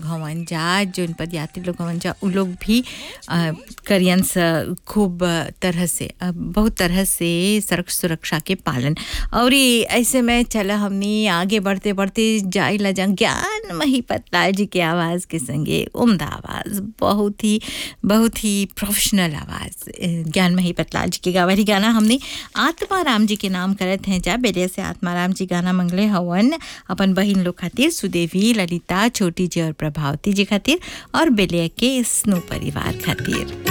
हवन जा जोन पदयात्री लोग हवन जा उ लोग भी अ, करियन स खूब तरह से अ, बहुत तरह से सड़क सुरक्षा के पालन और ये ऐसे में चला हमनी आगे बढ़ते बढ़ते जाइला जा ज्ञान मही पतलाल जी के आवाज़ के संगे उम्दा आवाज़ बहुत ही बहुत ही प्रोफेशनल आवाज़ अ, ज्ञान मही पतलाल जी के गावरी गाना हमने आत्माराम जी के नाम करत हैं जा बेले से आत्माराम जी गाना मंगले हवन अपन बहिन लोग खातिर सुदेवी ललिता छोटी जी और प्रभावती जी खातिर और बेले के स्नो परिवार खातिर